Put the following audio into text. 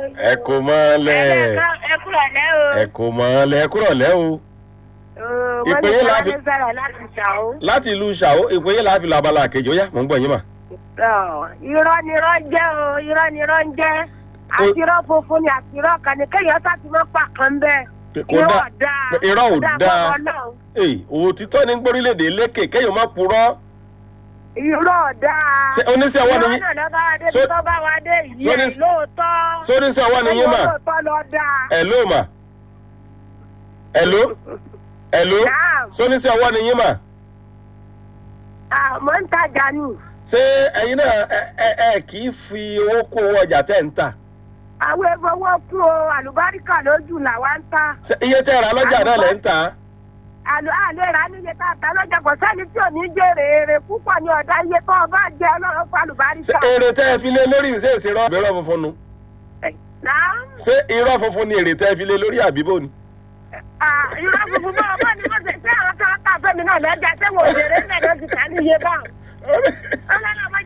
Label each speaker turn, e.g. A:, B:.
A: ẹ kò mọ́lẹ̀
B: ẹ kúrò lẹ́ o.
A: ẹ kò mọ́lẹ̀ ẹ kúrọ̀ lẹ́ o
B: wọ́n
A: ìpè
B: ní
A: yín
B: kí
A: láàfin-
B: wọ́n sọ̀rọ̀ láti ṣàó.
A: láti ìlú ṣàó ìpínyìn láàfin labala kejì ó yá mò ń gbọ́ yín mà.
B: irọ́ ni irọ́ ń jẹ́ o irọ́ ni irọ́ ń jẹ́ àti irọ́ funfun ni àti irọ́ kan ní kéèyàn sá ti mọ́ pa kan bẹ́ẹ̀.
A: kò
B: irọ́
A: dáa
B: ò dáa
A: irọ́ ò
B: Kò
A: dáa
B: fọwọ́ náà.
A: èyí òtítọ́ ní gbórílẹ̀-èdè lékè kéèyàn má purọ́
B: irọ́ ò dáa.
A: Ṣé oníṣẹ́ ọwọ́ ni
B: irọ́
A: yín?
B: náà lọ́ba wa dé
A: Ṣó-
B: tó bá wa dé ìyẹn
A: Ṣó-
B: lóòótọ́.
A: sóníṣẹ́ ọwọ́ ni yín mà
B: lóòótọ́ lọ dáa.
A: ẹ̀ló mà ẹ̀ló ẹ̀ló
B: Naam.
A: sóníṣẹ́ ọwọ́ ni yín mà
B: Ah, mò ń tajà ni.
A: ṣé ẹ̀yin náà ẹ ẹ ẹ kì í fi owó kó owó ọjà tẹ̀ ń tà
B: àwọn efowó kú o àlùbáríkà lójú làwa ń ta.
A: Ṣé iye tẹ́ ẹ rà lọ́jà náà lẹ́ ń tà á
B: àlọ́ àlẹ́ rà níye tá a ta lọ́jà kò sẹ́ni tí ò ní jèrè èrè púpọ̀ ní ọ̀dà iye tó o bá jẹ ọlọ́run fún
A: ṣé
B: àlùbáríkà.
A: èrè tẹ́ ẹ fi lé lórí ṣé èsì irọ́ àbí irọ́ funfun nu
B: Náà
A: ṣé irọ́ funfun ni èrè tẹ́ ẹ fi lé lórí àbíbò ni.
B: irọ́ funfun bá ọgbọ́n ni wọ́n ṣe ṣé àwọn kan ká fẹ́mi náà lọ́jà ṣé wọ́n ò jèrè ń bẹ̀ lọ́jọ́ ká níye báwọn. ọlọ́run ọmọ